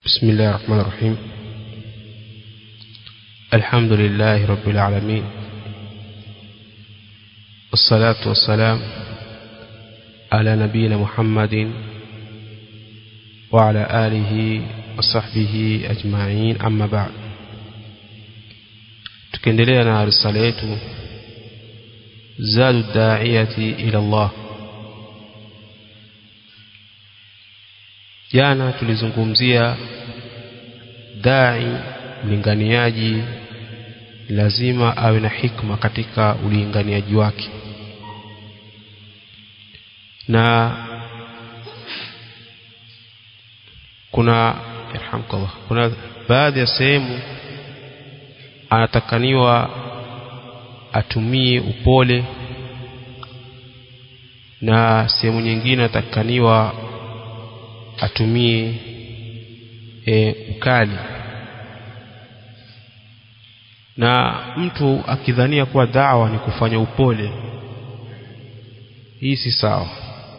بسم الله الرحمن الرحيم الحمد لله رب العالمين والصلاة والسلام على نبينا محمد وعلى آله وصحبه أجمعين أما بعد tukiendelea na risala yetu zadu daiyati ila Allah jana tulizungumzia dai mlinganiaji lazima awe na hikma katika ulinganiaji wake na kuna yarhamkallah kuna baadhi ya sehemu anatakaniwa atumie upole na sehemu nyingine anatakaniwa atumie e, ukali na mtu akidhania kuwa dawa ni kufanya upole hii si sawa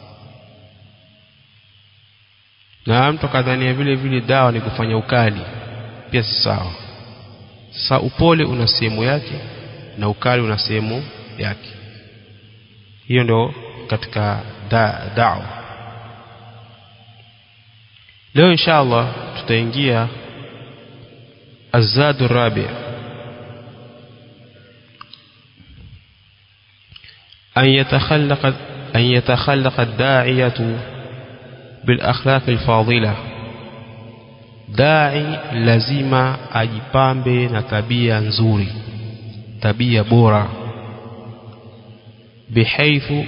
na mtu akadhania vile vile dawa ni kufanya ukali pia si sawa sasa upole una sehemu yake na ukali una sehemu yake hiyo ndio katika da, dawa leo insha Allah tutaingia azadu rabi أن يتخلق أن يتخلق الداعية بالأخلاق الفاضلة داعي lazima ajipambe na tabia nzuri tabia bora بحيث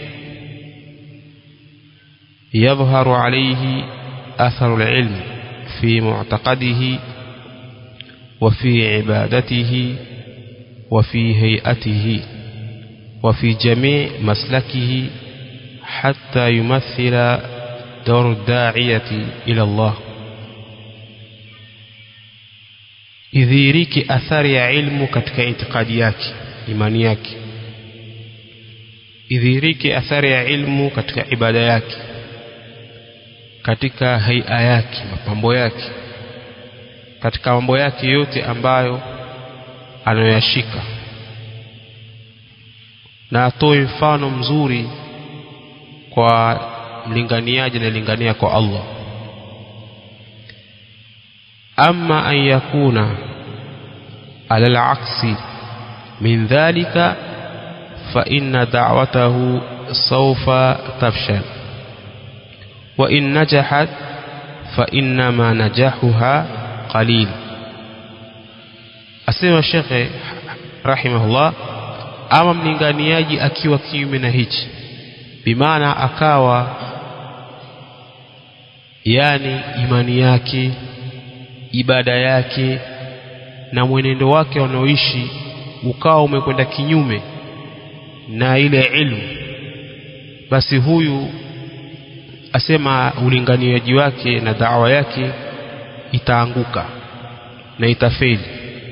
يظهر عليه أثر العلم في معتقده وفي عبادته وفي هيئته وفي جميع مسلكه حتى يمثل دور الداعية إلى الله idhihiriki athari ya ilmu katika itikadi yake imani yake idhihiriki athari ya ilmu katika ibada yake katika haia yake mapambo yake katika mambo yake yote ambayo anayoyashika na atoe mfano mzuri kwa mlinganiaji anayelingania kwa Allah ama an yakuna ala al-aksi min dhalika fa inna da'watahu sawfa tafshal wa in najahat fa inna ma najahuha qalil asema shekhe rahimahullah ama mlinganiaji akiwa kiume na hichi bimaana akawa yani imani yake ibada yake na mwenendo wake wanaoishi ukawa umekwenda kinyume na ile ilmu basi huyu asema ulinganiaji wake na dawa yake itaanguka na itafeli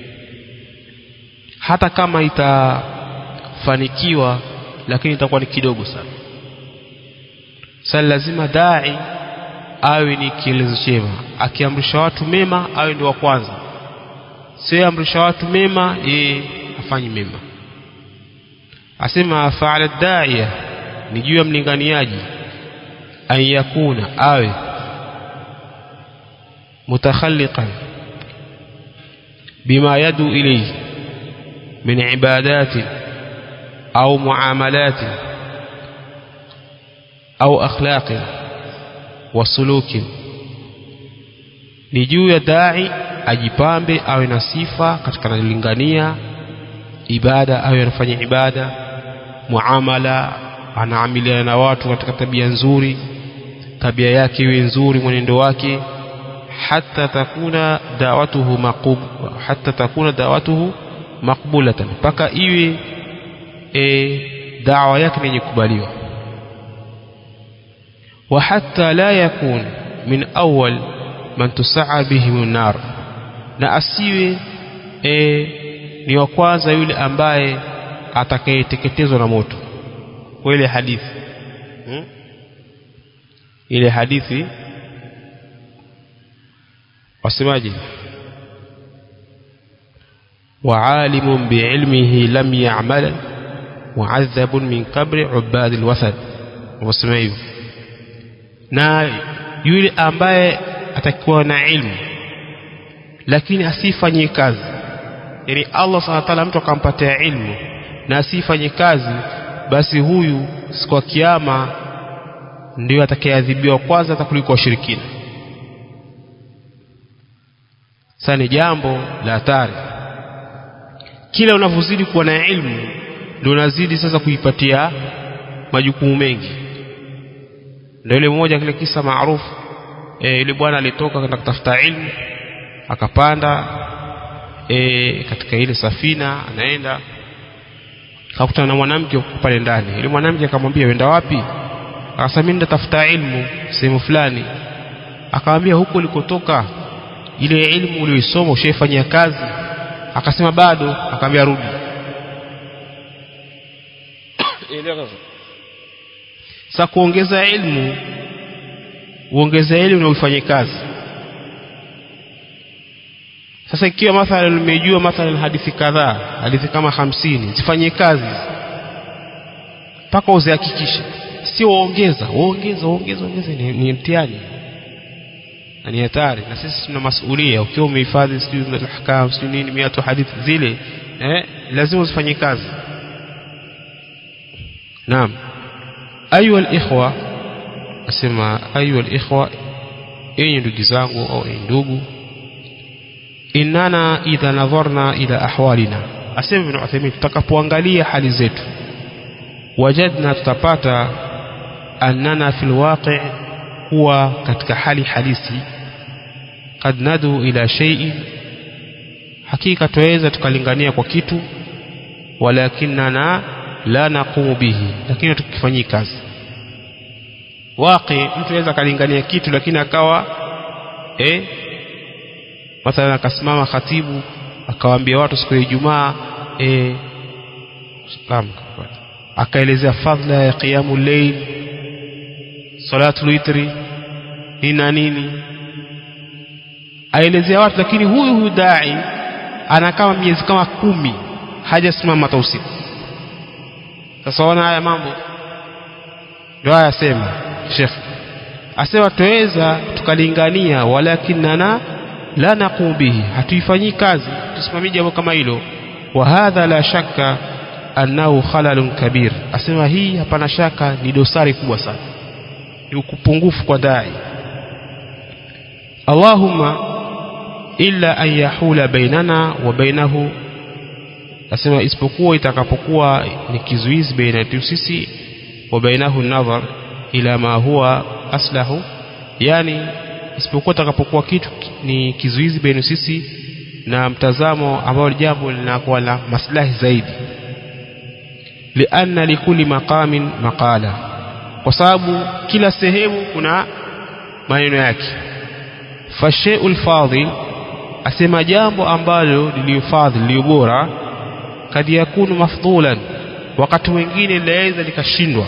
hata kama itafanikiwa lakini itakuwa ni kidogo sana sasa lazima dai awe ni kielezo chema akiamrisha watu mema awe ndio wa kwanza sio amrisha watu mema yeye afanyi mema asema faala daia ni juu ya mlinganiaji an yakuna awe mutakhalliqan bima yadu ilayhi min ibadati au muamalati au akhlaqi wa suluki ni juu ya dai ajipambe awe na sifa katika nalingania ibada awe anafanya ibada muamala anaamiliana na watu katika tabia nzuri tabia yake iwe nzuri mwenendo wake hata takuna dawatuhu maqbul hata takuna dawatuhu maqbulatan mpaka iwe e, dawa yake yenye kubaliwa wa hatta la yakun min awwal man tusaa bihim nar na asiwe e, ni wa kwanza yule ambaye atakayeteketezwa na moto kwa ile hadithi hmm? ile hadithi wasemaje وعالم بعلمه لم يعمل معذب من قبر عباد الوثن wasema hivyo na yule ambaye atakuwa na ilmu lakini asifanye kazi yani Allah subhanahu wa ta'ala mtu akampatia ilmu na asifanye kazi basi huyu siku ya kiyama ndio atakayeadhibiwa kwanza hata kuliko washirikina sasa ni jambo la hatari kila unavyozidi kuwa na ilmu ndio unazidi sasa kuipatia majukumu mengi ndio ile mmoja kile kisa maarufu e, ile bwana alitoka kwenda kutafuta ilmu akapanda e, katika ile safina anaenda akakutana na mwanamke pale ndani ile mwanamke akamwambia wenda wapi akasema mimi natafuta ilmu sehemu fulani akamwambia huko ulikotoka ile ilmu uliyoisoma ushaifanyia kazi akasema bado akamwambia rudi sa kuongeza ilmu uongeze elimu na uifanye kazi sasa ikiwa mathalan umejua mathalan hadithi kadhaa hadithi kama hamsini zifanye kazi mpaka uzihakikishe sio waongeza waongeza waongeza ongeza ni, ni mtihani na ni hatari na sisi tuna masulia ukiwa umehifadhi sijui ahkam sijui nini miatu hadithi zile eh, lazima uzifanye kazi naam ayuha alikhwa asema ayuha alikhwa enyi ndugu zangu au enyi ndugu innana idha nadharna ila ahwalina asema ibn Uthaymeen tutakapoangalia hali zetu wajadna tutapata annana fil waqi' huwa katika hali halisi kad nadu ila shay'in hakika tuweza tukalingania kwa kitu walakinana la naqumu bihi lakini tukifanyii kazi waqi mtu anaweza kalingania kitu lakini akawa eh mathalan akasimama khatibu akawaambia watu siku ya Ijumaa eh akaelezea fadhila ya qiyamu layl salatu witri nini na nini aelezea watu lakini huyu huyu dai ana kama miezi kama kumi hajasimama hata usiku sasa ona haya mambo ndio haya asema Sheikh asema tuweza tukalingania walakinana la naqum bihi hatuifanyii kazi tusimamii jambo kama hilo wa hadha la shakka annahu khalalun kabir asema hii hapana shaka ni dosari kubwa sana ni upungufu kwa dai Allahumma illa an yahula bainana wa bainahu asema isipokuwa itakapokuwa ni kizuizi baina yetu sisi wa bainahu nadhar ila ma huwa aslahu yani isipokuwa itakapokuwa kitu ni kizuizi baina sisi na mtazamo ambao jambo linakuwa la maslahi zaidi lianna likulli maqamin maqala kwa sababu kila sehemu kuna maneno yake fashay'ul fadhil asema jambo ambalo liliyofadhil liliyobora kad yakunu mafdhulan wakati mwingine linaweza likashindwa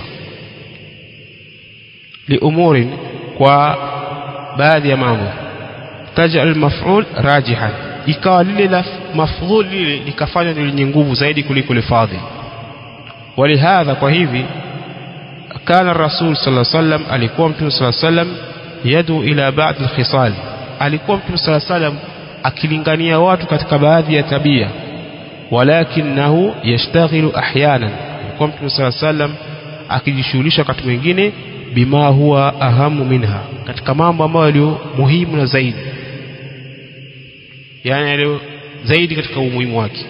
liumurin kwa baadhi ya mambo tajal maf'ul rajihan ikawa lile la mafdhul lile likafanywa ni lenye nguvu zaidi kuliko lifadhi walihadha kwa hivi kana rasul sallallahu alaihi wasallam alikuwa mtume sallallahu alaihi wasallam yadu ila ba'd alkhisal alikuwa mtume sallallahu alaihi wasallam akilingania watu katika baadhi ya tabia walakinahu yashtaghilu ahyana alikuwa mtume sallallahu alaihi wasallam akijishughulisha wakati mwingine bima huwa ahamu minha katika mambo ambayo yaliyo muhimu na zaidi yani yaliyo zaidi katika umuhimu wake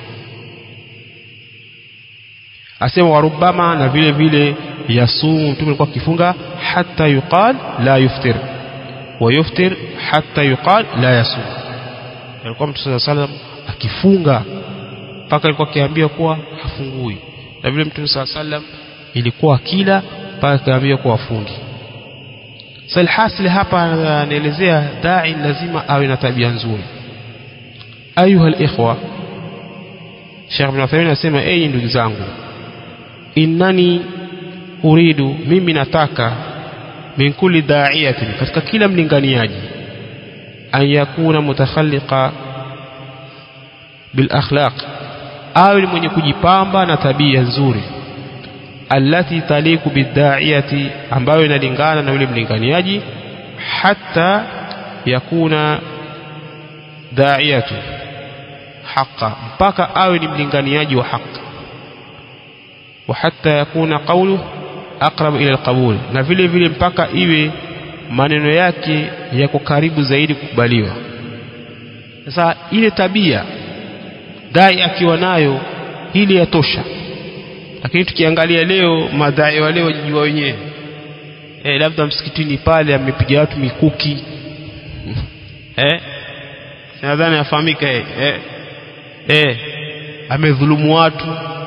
asema warubama na vile vile yasumu mtume alikuwa akifunga hata yuqal la yuftir wa yuftir hata yuqal la yasum alikuwa mtume sallallahu alaihi wasallam akifunga mpaka alikuwa akiambia kuwa hafungui na vile mtume sallallahu alaihi wasallam ilikuwa kila mpaka akaambia kuwa afungi salhasil hapa anaelezea dai lazima awe na tabia nzuri ayuha alikhwa Sheikh Ibn Uthaymeen anasema enyi ndugu zangu innani uridu mimi nataka min kulli da'iyatin katika kila mlinganiaji an yakuna mutakhalliqa bil akhlaq awe ni mwenye kujipamba na tabia nzuri allati taliku biddaiyati ambayo inalingana na yule mlinganiaji hatta yakuna daiyatu haqa mpaka awe ni mlinganiaji wa haki wa hatta yakuna qawlu aqrab ila alqabul na vile vile mpaka iwe maneno yake yako karibu zaidi kukubaliwa sasa ile tabia dai akiwa nayo ili yatosha lakini tukiangalia leo madai wa leo wajijua wenyewe eh labda msikitini pale amepiga watu mikuki eh nadhani afahamika eh eh, eh amedhulumu watu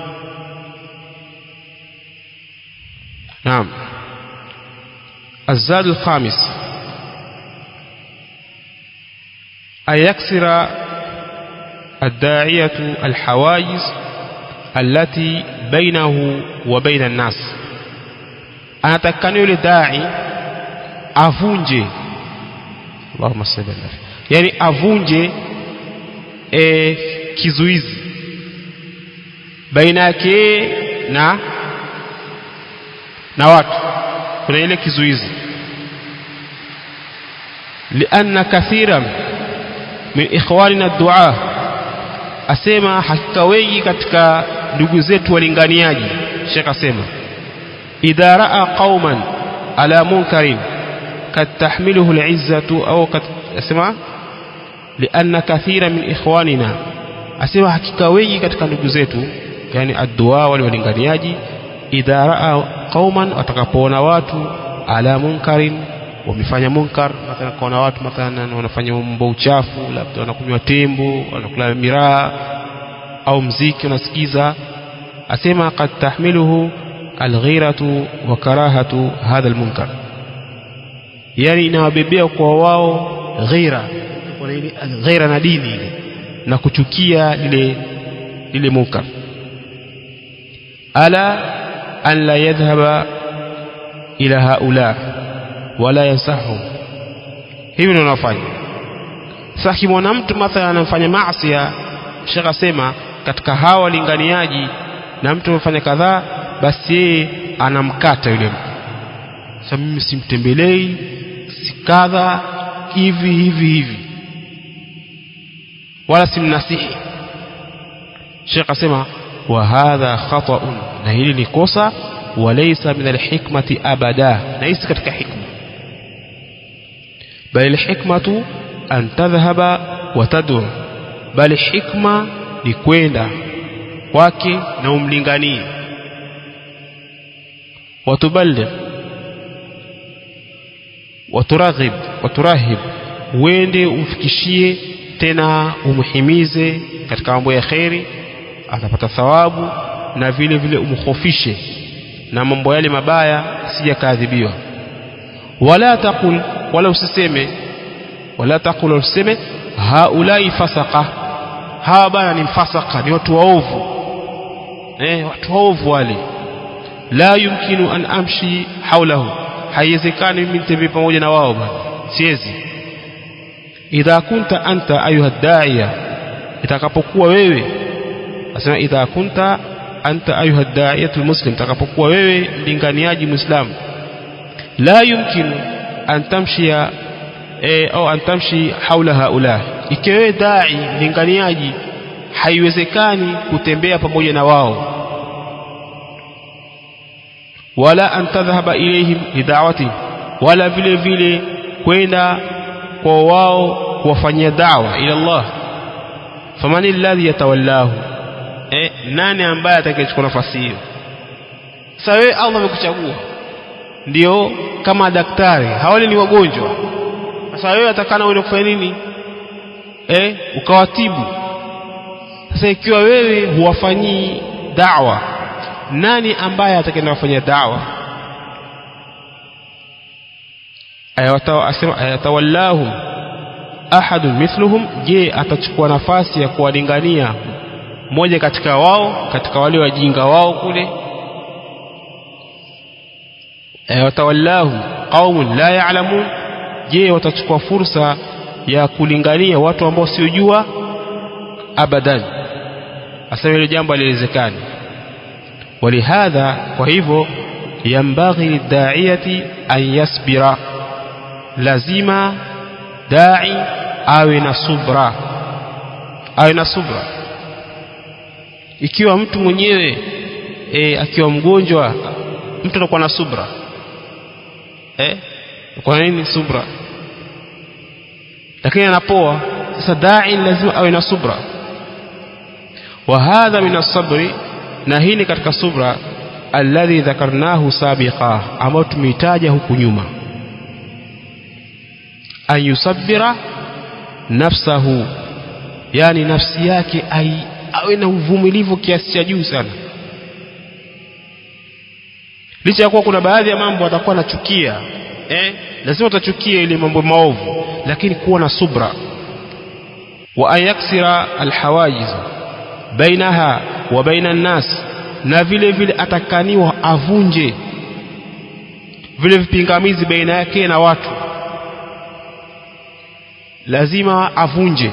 naam الزاد الخامس أن يكسر الداعية الحواجز التي بينه وبين الناس anatakikana yule dai avunje Allahumma salli ala yani avunje e, kizuizi baina yake na na watu kuna ile kizuizi lianna kathira min ikhwanina dua asema hakika wengi katika ndugu zetu walinganiaji Sheikh asema idha raa qauman ala munkarin kad tahmiluhu al'izzatu au kad asema lianna kathira min ikhwanina asema hakika wengi katika ndugu zetu yani addua wale walinganiaji idha raa qauman watakapoona watu ala munkarin wamefanya munkar mathalan kaona watu mathalan wanafanya mambo uchafu labda wanakunywa tembo wanakula miraa au mziki unasikiza asema qad tahmiluhu alghiratu wa karahatu hadha almunkar yani inawabebea kwa wao ghira kuna ile alghira na dini ile na kuchukia lile lile munkar ala an la yadhhaba ila haula wala yansahum hivi ndio wanafanya sasa kimwona mtu mathalan anafanya maasi Sheikh asema katika hawa walinganiaji na mtu amefanya kadhaa basi yeye anamkata yule mtu sasa mimi simtembelei sikadha hivi hivi hivi wala simnasihi Sheikh asema wa hadha khata'un na hili ni kosa walaysa min alhikmati abada na hisi katika hikma bali alhikmatu an tadhhaba wa tad'u bali hikma ni kwenda kwake na umlinganie watuballigh waturaghib waturahib uende umfikishie tena umhimize katika mambo ya kheri atapata thawabu na vile vile umkhofishe na mambo yale mabaya sijakaadhibiwa wala taqul wala usiseme wala taqul usiseme haulai fasaka hawa bana ni mfasaka ni watu waovu eh watu waovu wale la yumkinu an amshi haulahu haiwezekani mimi nitembee pamoja na wao bana siwezi idha kunta anta ayuha da'iya itakapokuwa wewe asema idha kunta anta ayuha da'iyatu muslim itakapokuwa wewe mlinganiaji muislamu la yumkinu an tamshia e, au an tamshi haula haula ikiwa wewe dai mlinganiaji haiwezekani kutembea pamoja na wao wala an tadhhaba ilayhim lidawati wala vile vile kwenda kwa wao kuwafanyia dawa ila Allah famani alladhi yatawallahu eh nani ambaye atakayechukua nafasi hiyo sasa wewe Allah amekuchagua ndio kama daktari hawali ni wagonjwa sasa wewe atakana uende kufanya nini eh ukawatibu sasa ikiwa wewe huwafanyii dawa nani ambaye atakaenda kufanya dawa ayatawallahum ahadun mithluhum je atachukua nafasi ya kuwalingania mmoja katika wao katika wale wajinga wao kule ayatawallahum qaumun la ya'lamun je watachukua fursa ya kulingania watu ambao siojua abadan asema hilo jambo haliwezekani walihadha kwa hivyo yambaghi liddaiyati an yasbira lazima dai awe na subra awe na subra ikiwa mtu mwenyewe e, akiwa mgonjwa mtu anakuwa na subra eh kwa nini subra lakini anapoa sasa dai lazima awe na subra wa hadha min as-sabri na hii ni katika subra alladhi dhakarnahu sabiqa ambao tumeitaja huku nyuma an yusabbira nafsahu yani nafsi yake ai, awe na uvumilivu kiasi cha juu sana licha ya kuwa kuna baadhi ya mambo atakuwa anachukia eh lazima utachukia ile mambo maovu lakini kuwa na subra wa an yaksira alhawajiz bainaha wa baina nnas na vile vile atakaniwa avunje vile vipingamizi baina yake na watu lazima avunje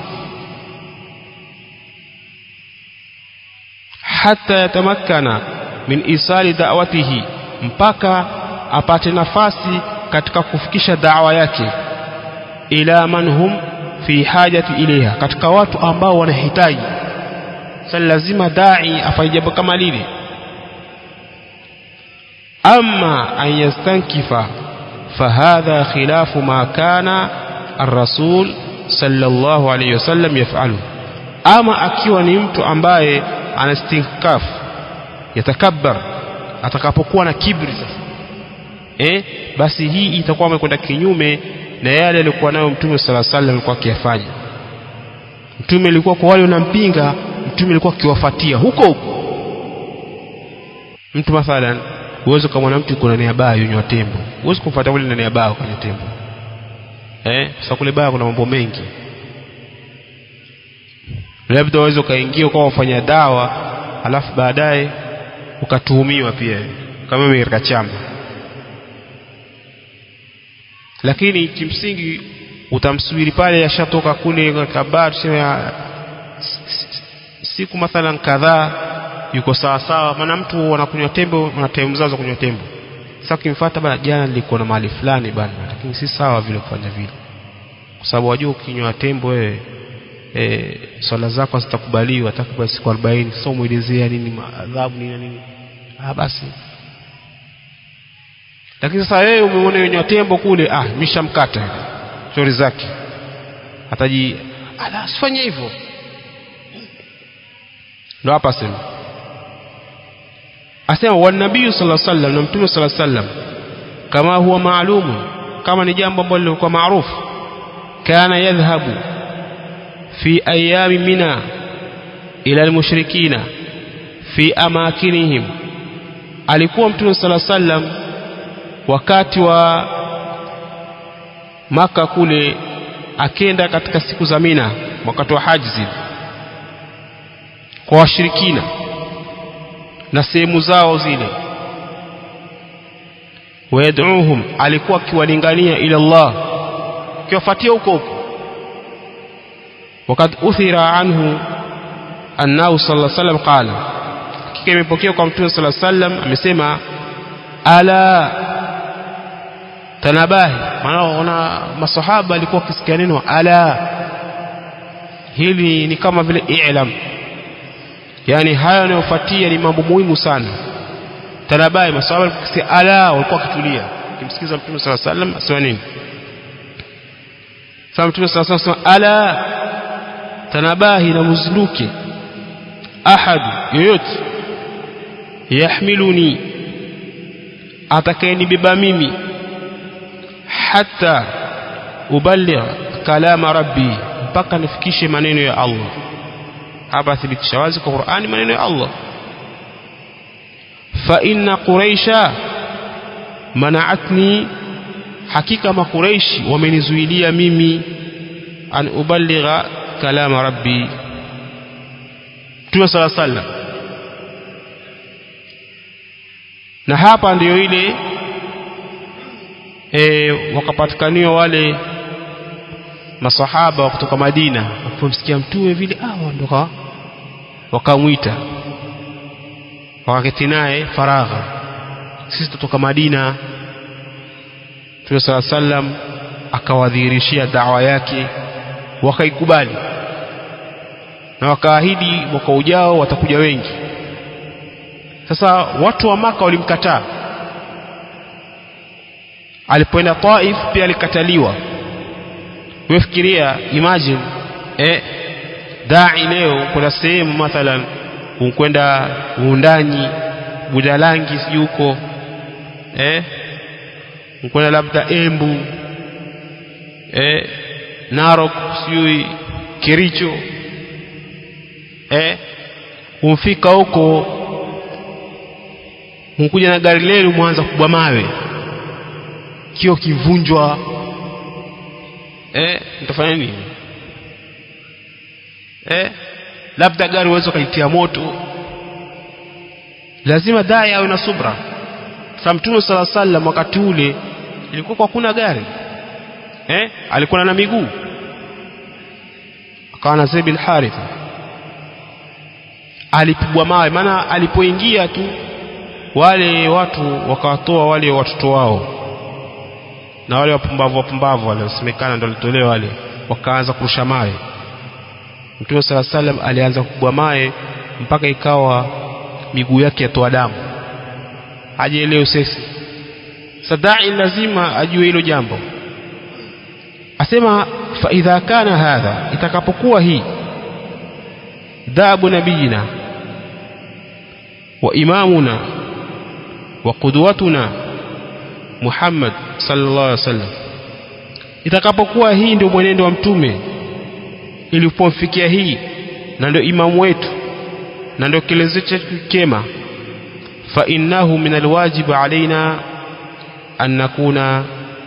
hata yatamakkana min isali da'watihi mpaka apate nafasi katika kufikisha dawa yake ila man hum fi hajati ilaiha katika watu ambao wanahitaji sasa lazima dai afanye jambo kama lile ama an yastankifa fahadha khilafu ma kana الرسول صلى الله عليه وسلم يفعله ama akiwa ni mtu ambaye anastinkaf yatakabbar atakapokuwa na kibri sasa eh basi hii itakuwa amekwenda kinyume na yale alikuwa nayo mtume sala sallam alikuwa akiyafanya mtume alikuwa kwa wale wanampinga mtume alikuwa akiwafuatia huko huko mtu mathalan uwezo kama mwana mtu kuna nia baya yunywa tembo uwezo kumfuata yule ndani ya baa kwenye tembo eh sasa kule baa kuna mambo mengi labda uweze ukaingia ukawa ufanya dawa alafu baadaye ukatuhumiwa pia kama mimi katika chama lakini kimsingi utamsubiri pale yashatoka kule katika baa tuseme siku mathalan kadhaa yuko sawa sawa maana mtu anakunywa tembo na time zao za kunywa tembo sasa ukimfuata bana jana nilikuwa na mahali fulani bana lakini si sawa vile kufanya vile kwa sababu wajua ukinywa tembo wewe e, swala zako zitakubaliwa takriban siku 40 sio muelezea nini adhabu nini nini ah basi lakini sasa wewe umeona yenye tembo kule ah mishamkata stori zake ataji ala sifanye hivyo ndo hapa sema asema wa nabii sallallahu alaihi wasallam na mtume sallallahu alaihi wasallam kama huwa maalumu kama ni jambo ambalo lilikuwa maarufu kana yadhhabu fi ayami mina ila almushrikina fi amakinihim alikuwa mtume sallallahu alaihi wasallam wakati wa maka kule akenda katika siku za mina wakati wa haji zile kwa washirikina na sehemu zao zile wayad'uhum alikuwa akiwalingania ila Allah akiwafuatia huko huko wakad uthira anhu annahu sallallahu alaihi wasallam qala hakika imepokea kwa mtume sallallahu alaihi wasallam amesema ala tanabahi maana ona masahaba alikuwa akisikia neno ala hili ni kama vile i'lam yani haya yanayofuatia ni mambo muhimu sana tanabai masahaba walikuwa ala walikuwa wakitulia kimsikiza mtume sala sallam asema nini sasa mtume sala sallam asema ala tanabahi na muzluke ahad yoyote yahmiluni atakayenibeba mimi hata uballigh kalama rabbi mpaka nifikishe maneno ya Allah hapa thibitisha wazi kwa Qur'ani maneno ya Allah fa inna quraisha mana'atni hakika makuraishi wamenizuilia mimi an uballigha kalama rabbi Mtume sala sallam na hapa ndiyo ile e, wakapatikaniwa wale masahaba kutoka Madina walipomsikia mtume vile ah ndo wakamwita wakaketi naye faragha sisi tutoka Madina Mtume sala sallam akawadhihirishia dawa yake wakaikubali na wakaahidi mwaka ujao watakuja wengi sasa watu wa maka walimkataa alipoenda Taif pia alikataliwa wefikiria imagine eh dai leo kuna sehemu mathalan unkwenda uundanyi budalangi sijui huko eh unkwenda labda embu eh narok sijui kericho eh umfika huko unkuja na gari lenu mwanza kubwa mawe kio kivunjwa eh mtafanya nini eh labda gari uweze ukaitia moto lazima dai awe na subra sa mtume sala sallam wakati ule ilikuwa kwa kuna gari eh alikuwa na miguu akawa na Zaid bin Haritha alipigwa mawe maana alipoingia tu wale watu wakawatoa wale watoto wao na wale wapumbavu wapumbavu wale wasemekana ndio walitolewa wale wakaanza kurusha mawe Mtume sala salam alianza kupigwa mawe mpaka ikawa miguu yake yatoa damu hajielewi sesi sadai lazima ajue hilo jambo asema fa idha kana hadha itakapokuwa hii dhabu nabiyina wa imamuna wa qudwatuna Muhammad sallallahu alaihi wasallam itakapokuwa hii ndio mwenendo wa mtume ilipomfikia hii na ndio imamu wetu na ndio kielezo chetu kema fa innahu min alwajib alaina an nakuna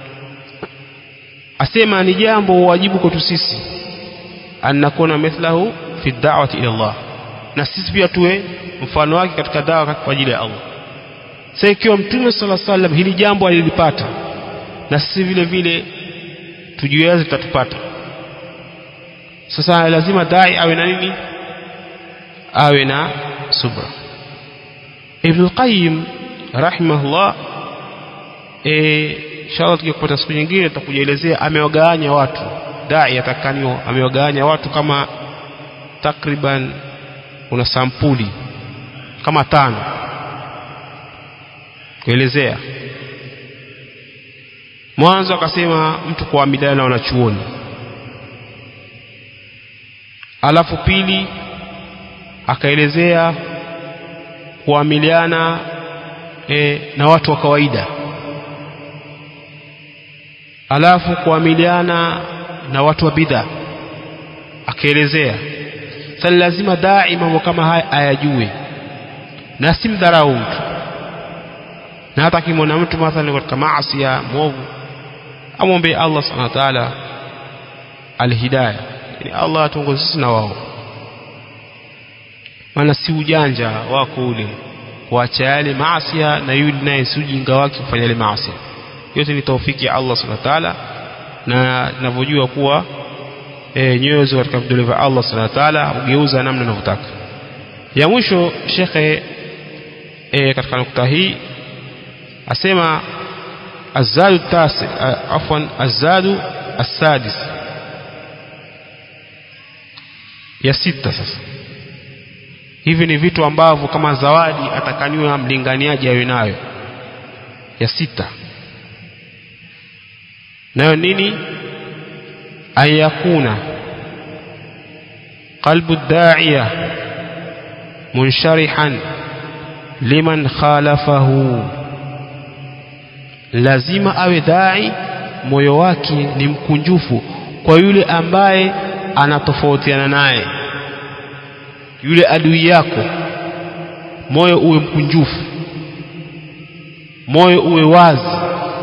asema ni jambo wajibu kwetu sisi an nakuna mithlahu fi da'wati ila Allah na sisi pia tuwe mfano wake katika dawa kwa ajili ya Allah sasa ikiwa mtume sala sallam hili jambo alilipata na sisi vile vile tujiweze tutatupata sasa lazima dai awe na nini awe na subra Ibn al-Qayyim rahimahullah eh inshallah tukipata siku nyingine tutakujaelezea amewagawanya watu dai atakanio amewagawanya watu kama takriban una sampuli kama tano kuelezea mwanzo akasema mtu kuamiliana na wanachuoni alafu pili akaelezea kuamiliana e, na watu wa kawaida alafu kuamiliana na watu wa bidha akaelezea sasa lazima dai mambo kama haya ayajue na si mdharau mtu na hata akimwona mtu mathalan katika maasi ya mwovu amwombe Allah subhanahu wa ta'ala alhidayah yani Allah atuongoze sisi na wao maana si ujanja wako ule kuacha yale maasi na yule naye si ujinga wake kufanya yale maasi yote ni taufiki ya Allah subhanahu wa ta'ala na ninavyojua kuwa e, nyoyo ziko katika vidole vya Allah subhanahu wa ta'ala ugeuza namna unavyotaka ya mwisho shekhe e, katika nukta hii asema azadu tasi afwan azadu asadis ya sita sasa hivi ni vitu ambavyo kama zawadi atakaniwa mlinganiaji awe nayo ya sita nayo nini ayakuna qalbu da'iya munsharihan liman khalafahu lazima awe dai moyo wake ni mkunjufu kwa yule ambaye anatofautiana naye yule adui yako moyo uwe mkunjufu moyo uwe wazi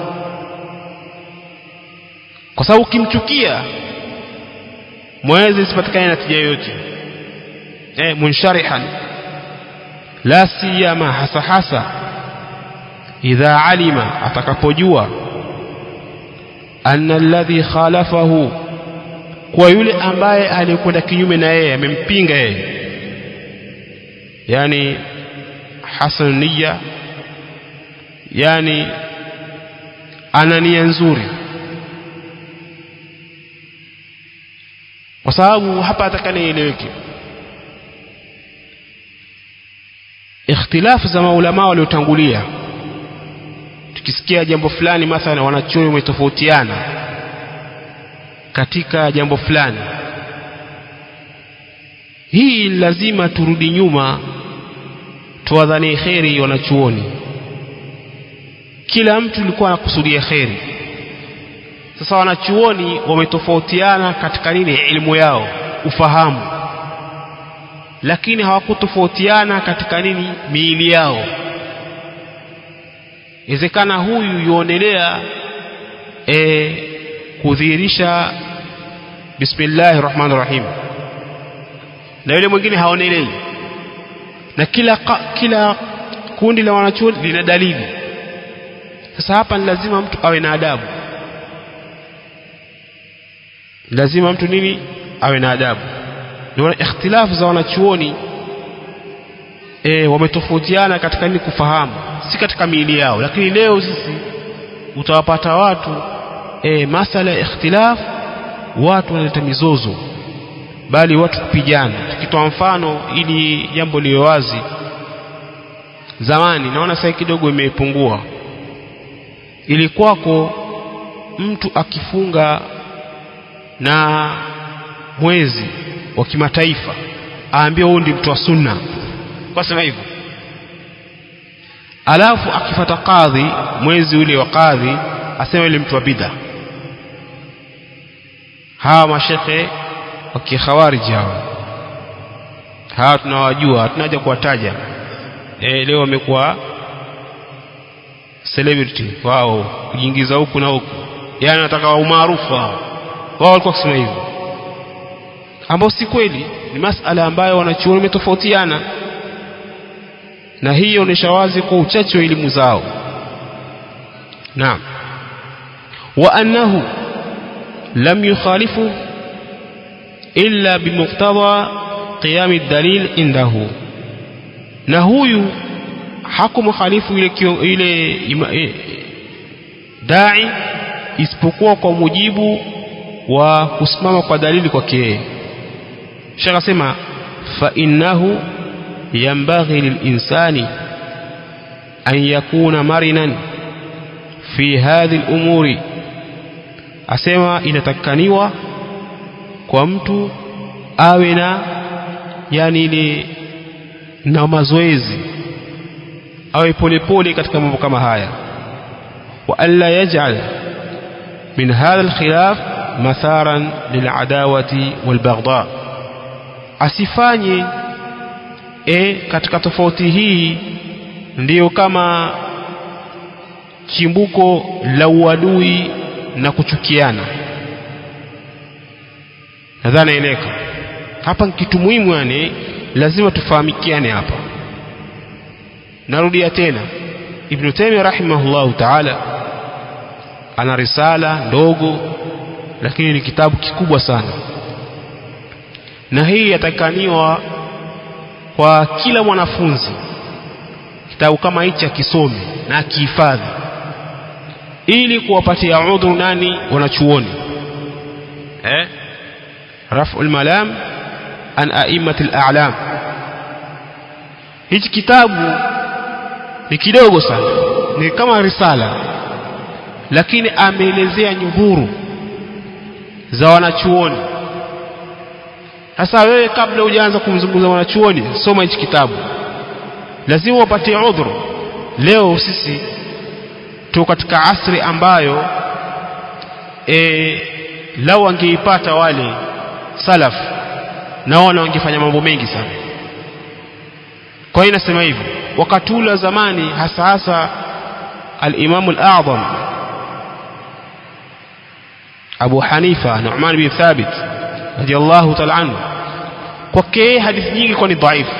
kwa sababu ukimchukia mwezi isipatikane natija yoyote eh munsharihan la siyama hasa hasa idha alima atakapojua anna alladhi khalafahu kwa yule ambaye aliyekwenda kinyume na yeye amempinga yeye yani hasan niyya yani ana nia nzuri kwa sababu hapa atakana ieleweke ikhtilafu za maulama waliotangulia tukisikia jambo fulani mathalan wanachuoni wametofautiana katika jambo fulani hii lazima turudi nyuma tuwadhanie kheri wanachuoni kila mtu alikuwa anakusudia kheri sasa wanachuoni wametofautiana katika nini elimu yao ufahamu lakini hawakutofautiana katika nini miili yao inawezekana huyu yuonelea e, kudhihirisha bismillahi rahmani rahim na yule mwingine haonelei na kila, kila kundi la wanachuoni lina dalili sasa hapa ni lazima mtu awe na adabu lazima mtu nini awe na adabu ndio ikhtilafu za wanachuoni e, wametofautiana katika nini kufahamu si katika miili yao lakini leo sisi utawapata watu e, masala ya ikhtilaf watu wanaleta mizozo bali watu kupigana tukitoa mfano ili jambo liwe wazi zamani naona sasa kidogo imepungua ilikuwako mtu akifunga na mwezi wa kimataifa aambie huyu ndi mtu wa sunna kwa sema hivyo alafu akifata kadhi mwezi ule wa kadhi asema yule mtu wa bidha hawa mashekhe wa kikhawariji hawa hawa tunawajua hatunaja kuwataja e, leo wamekuwa celebrity wao kujiingiza huku na huku yani wanataka umaarufu wao wao walikuwa kusema hivyo ambao si kweli ni masala ambayo wanachuoni wametofautiana na hii inaonyesha wazi kwa uchache wa elimu zao naam wa annahu lam yukhalifu illa bimuqtada qiyam ad-dalil indahu na huyu hakumkhalifu ile ile e, dai isipokuwa kwa mujibu wa kusimama kwa dalili kwake yeye shekh asema fa innahu yanbaghi lilinsani an yakuna marinan fi hadhi lumuri asema inatakikaniwa kwa mtu awe na yani ile na mazoezi awe polepole katika mambo kama haya wa alla yaj'al min hadha alkhilaf matharan liladawati walbaghdha asifanye e, katika tofauti hii ndiyo kama chimbuko la uadui na kuchukiana nadhani eleka hapa kitu muhimu yani lazima tufahamikiane hapa narudia tena ibn taymiyyah rahimahullahu ta'ala ana risala ndogo lakini ni kitabu kikubwa sana na hii yatakaniwa kwa kila mwanafunzi kitabu kama hichi akisome na akihifadhi ili kuwapatia udhuru nani wanachuoni eh raf'ul malam an a'immatil a'lam hichi kitabu ni kidogo sana ni kama risala lakini ameelezea nyuhuru za wanachuoni sasa wewe kabla hujaanza kumzungumza wanachuoni soma hichi kitabu lazima upatie udhuru leo sisi tuko katika asri ambayo e, lau wangeipata wale salaf naona wangefanya mambo mengi sana kwa hiyo nasema hivyo wakati ule wa zamani hasa hasa al-Imam al-A'zam Abu Hanifa Nu'man bin Thabit radiyallahu ta'ala anhu kwake hadithi nyingi kwa ni dhaifu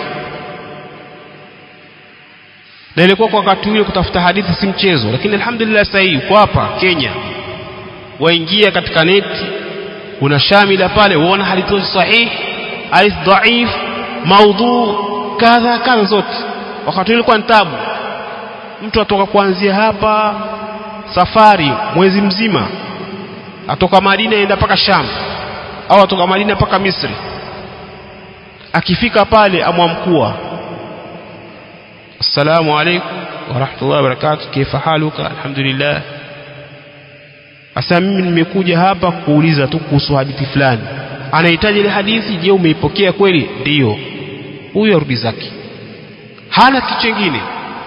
na ilikuwa kwa wakati ule kutafuta hadithi si mchezo lakini alhamdulillah sasa hii uko hapa Kenya waingia katika neti una shamila pale uona hadithi sahih hadith dhaif maudhu kadha kadha zote wakati ilikuwa ni tabu mtu atoka kuanzia hapa safari mwezi mzima atoka Madina aenda mpaka Sham au atoka Madina mpaka Misri akifika pale amwamkua assalamu alaikum wa rahmatullahi wa barakatuh kaifa haluka alhamdulillah asa mimi nimekuja hapa kuuliza tu kuhusu hadithi fulani anahitaji ile hadithi je umeipokea kweli ndiyo huyo arudi zake hana kitu kingine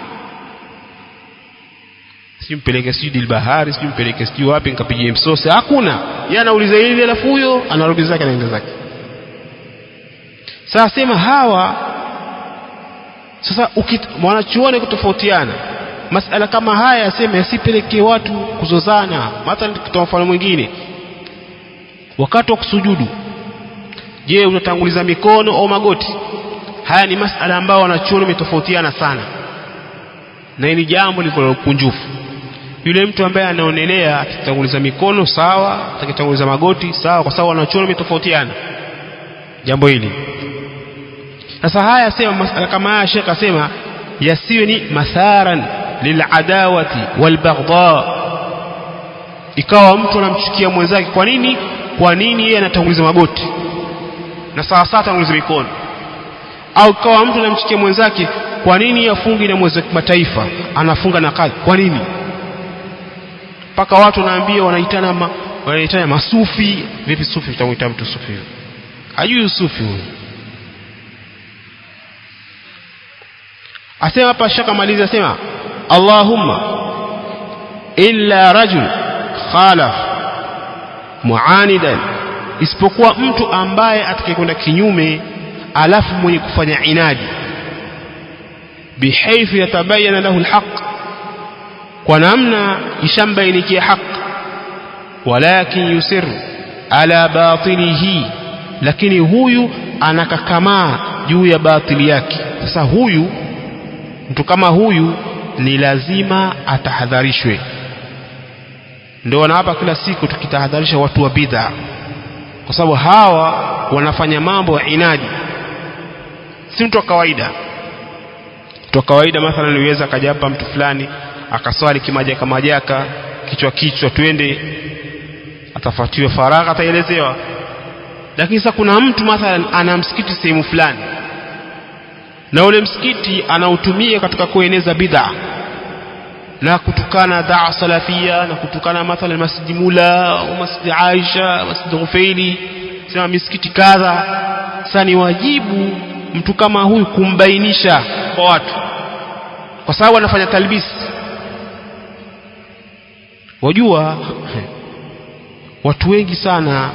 sijui mpeleke sijui dilbahari sijui mpeleke sijui wapi nikapigie msose hakuna yeye anauliza hili alafu huyo anarudi zake anaenda zake sasa sema hawa sasa mwanachuoni kutofautiana masala kama haya yasema yasipelekee watu kuzozana mathalan kutoa mfano mwingine wakati wa kusujudu je utatanguliza mikono au magoti haya ni masala ambayo wanachuoni wametofautiana sana na ni jambo liko kunjufu yule mtu ambaye anaonelea akitanguliza mikono sawa atakitanguliza magoti sawa kwa sababu wanachuoni wametofautiana jambo hili sasa haya sema masala kama haya shekh asema yasiwe ni matharan liladawati walbaghdha ikawa mtu anamchukia mwenzake kwa nini kwa nini yeye anatanguliza magoti na sawa sawa atanguliza mikono au ikawa mtu anamchukia mwenzake kwa nini afungi na mwezi wa kimataifa anafunga na kadhi kwa nini mpaka watu wanaambia wanaitana ma, wanaitana masufi vipi sufi utamuita mtu sufi hajui sufi huyo asema hapa shaka malizi asema Allahumma illa rajul khalaf muanidan isipokuwa mtu ambaye atakayekwenda kinyume alafu mwenye kufanya inadi bihaithu yatabayana lahu alhaq kwa namna ishambainikia haq walakin yusir ala batilihi lakini huyu anakakamaa juu ya batili yake sasa huyu mtu kama huyu ni lazima atahadharishwe ndio wanawapa kila siku tukitahadharisha watu wa bid'a kwa sababu hawa wanafanya mambo ya inadi si mtu wa kawaida mtu wa kawaida mathalan niweza akaja hapa mtu fulani akaswali kimajaka majaka kichwa kichwa twende atafuatiwa faragha ataelezewa lakini sasa kuna mtu mathalan ana msikiti sehemu fulani na ule msikiti anautumia katika kueneza bid'a na kutukana daa salafia na kutukana mathalan masjidi mula au masjidi aisha masjidi ghufaili sema misikiti kadha sasa ni wajibu mtu kama huyu kumbainisha kwa watu kwa sababu anafanya talbisi wajua watu wengi sana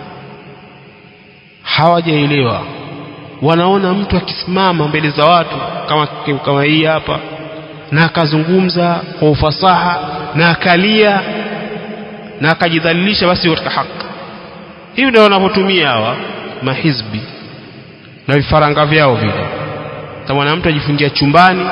hawajaelewa wanaona mtu akisimama mbele za watu kama kama hii hapa na akazungumza kwa ufasaha na akalia na akajidhalilisha basi katika haki hivi ndio wanavyotumia hawa mahizbi na vifaranga vyao vile kama mtu ajifungia chumbani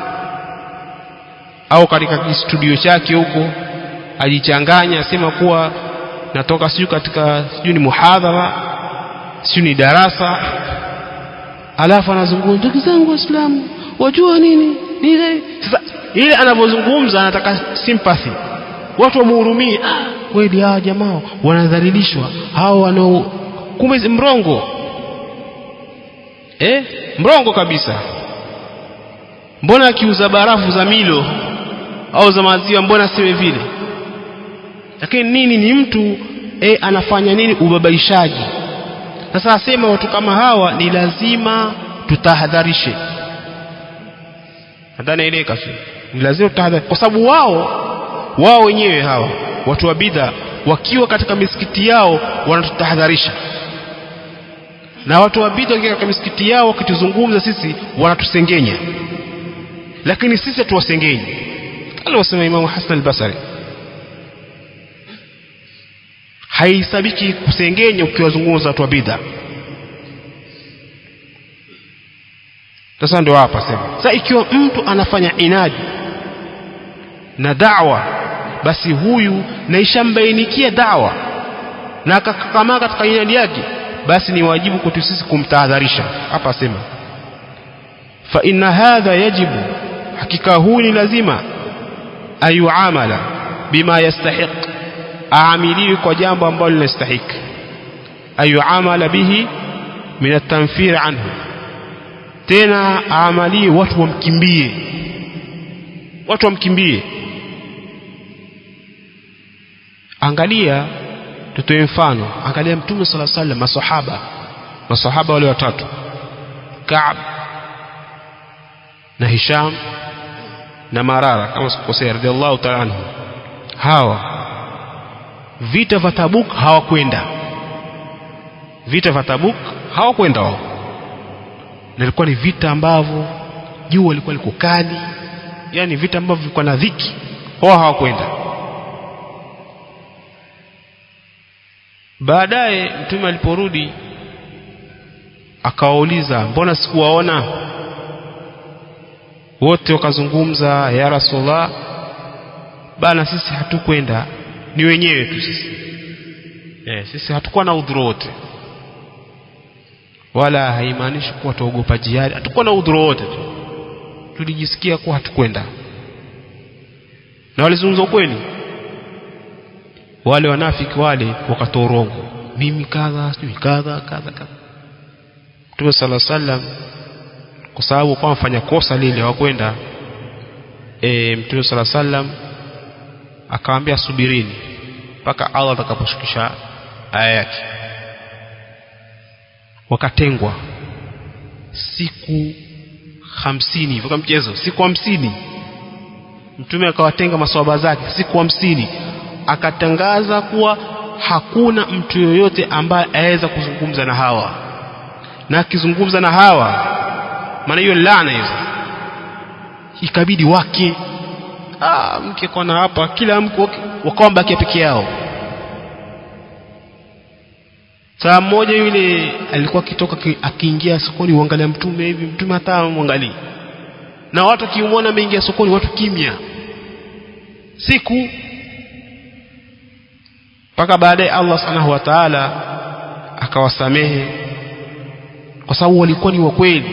au katika studio chake huko ajichanganya asema kuwa natoka sijui katika sijui ni muhadhara sijui ni darasa alafu anazungumza ndugu zangu waislamu wajua nini nile sasa ile anavyozungumza anataka sympathy watu wamuhurumie ah, kweli hawa jamaa wanadhalilishwa hao wanao kumbe mrongo eh mrongo kabisa mbona akiuza barafu za milo au za maziwa mbona siwe vile lakini nini ni mtu eh, anafanya nini ubabaishaji sasa asema watu kama hawa ni lazima tutahadharishe nadhani ile kafi ni lazima tutahadhari kwa sababu wao wao wenyewe hawa watu wa bidha wakiwa katika misikiti yao wanatutahadharisha na watu wa bidha wakiwa katika misikiti yao wakituzungumza sisi wanatusengenya lakini sisi hatuwasengenyi aliwasema Imamu Hasan al-Basri haihesabiki kusengenya ukiwazungumza watu wa bidha sasa ndio hapa sema sasa ikiwa mtu anafanya inadi na da'wa basi huyu na ishambainikia da'wa na akakamaa katika inadi yake basi ni wajibu kwetu sisi kumtahadharisha hapa asema fa inna hadha yajibu hakika huu ni lazima ayuamala bima yastahiq aamiliwe kwa jambo ambalo linastahiki ayuamala bihi min atanfir anhu tena aamalie watu wamkimbie watu wamkimbie angalia tutoe mfano angalia mtume sala sallam masahaba masahaba wale watatu Kaab na Hisham na Marara kama sikukosea radhiallahu ta'ala anhu hawa vita vya Tabuk hawakwenda vita vya Tabuk hawakwenda wao na ilikuwa ni vita ambavyo jua lilikuwa liko kali yani vita ambavyo vilikuwa na dhiki wao hawakwenda baadaye mtume aliporudi akawauliza mbona sikuwaona wote wakazungumza ya rasulullah bana sisi hatukwenda ni wenyewe tu sisi eh, sisi hatukuwa na udhuru wote wala haimaanishi kuwa tuogopa jihadi hatukuwa na udhuru wote tu tulijisikia kuwa hatukwenda na walizungumza ukweli wale wanafiki wale wakatoa urongo mimi kadha sijui kadha kadha kadha Mtume sala sallam kwa sababu kwa mfanya kosa lile hawakwenda e, Mtume sala sallam akamwambia subirini mpaka Allah atakaposhukisha aya yake wakatengwa siku hamsini hivyo kama mchezo siku hamsini mtume akawatenga maswahaba zake siku hamsini akatangaza kuwa hakuna mtu yoyote ambaye aweza kuzungumza na hawa na akizungumza na hawa maana hiyo laana hizo ikabidi wake ah, mke kona hapa kila mke wakawa bakia peke yao saa mmoja yule alikuwa akitoka akiingia sokoni uangalia mtume hivi mtume hata mwangalii na watu akimwona ameingia sokoni watu kimya siku mpaka baadaye Allah subhanahu wa ta'ala akawasamehe kwa sababu walikuwa ni wakweli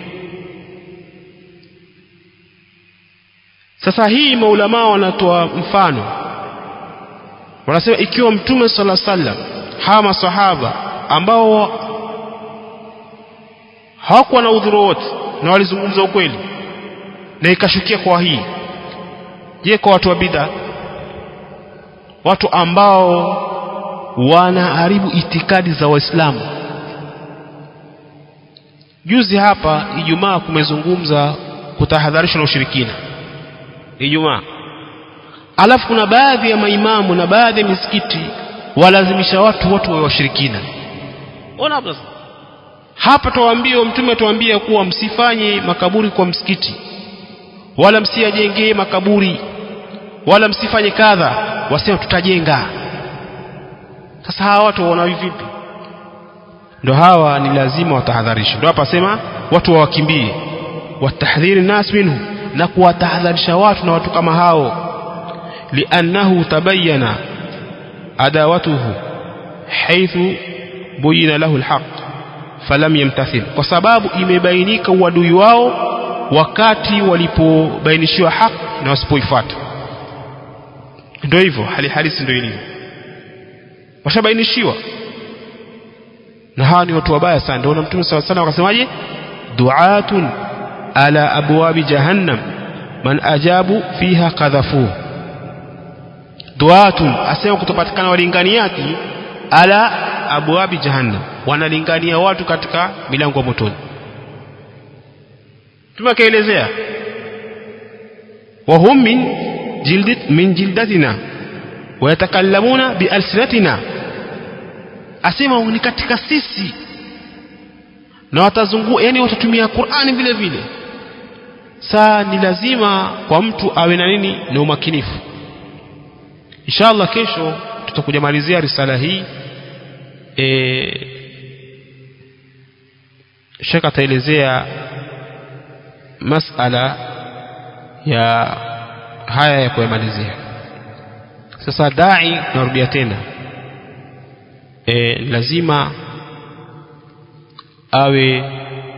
sasa hii maulamaa wanatoa mfano wanasema ikiwa mtume sala sallam hawa masahaba ambao hawakuwa na udhuru wote na walizungumza ukweli na ikashukia kwa hii je kwa watu wa bid'a watu ambao wanaharibu itikadi za waislamu juzi hapa ijumaa kumezungumza kutahadharisha na ushirikina ijumaa alafu kuna baadhi ya maimamu na baadhi ya misikiti walazimisha watu watu wa washirikina ona hapa hapa tuwaambie mtume tuambie kuwa msifanye makaburi kwa msikiti wala msiyajengee makaburi wala msifanye kadha wasema tutajenga sasa hawa watu waona vipi ndo hawa ni lazima watahadharishe ndo hapa sema watu wawakimbie watahdhiri nas minhu na kuwatahadharisha watu na watu kama hao liannahu tabayyana adawatuhu haithu buyina lahu alhaq falam yamtathil kwa sababu imebainika uadui wao wakati walipobainishiwa haki na wasipoifuata ndio hivyo hali halisi ndio ilivyo washabainishiwa na hawa ni watu wabaya sana ndio mtume saw sana wakasemaje du'atun ala abwabi jahannam man ajabu fiha kadhafu du'atun asema kutopatikana walinganiati ala abwabi jahannam wanalingania watu katika milango ya motoni tumekaelezea وهم من جلد من جلدتنا ويتكلمون بألسنتنا asema ni katika sisi na watazungua yani watatumia Qur'ani vile vile saa ni lazima kwa mtu awe na nini na umakinifu inshallah kesho tutakuja malizia risala hii e, Sheikh ataelezea masala ya haya ya kuyamalizia sasa dai narudia tena e, lazima awe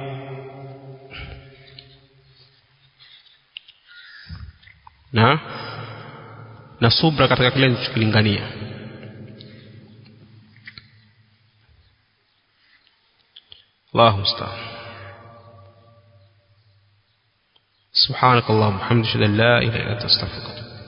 na na subra katika kile anachokilingania الله المستعان سبحانك اللهم وبحمدك اشهد ان لا اله الا انت استغفرك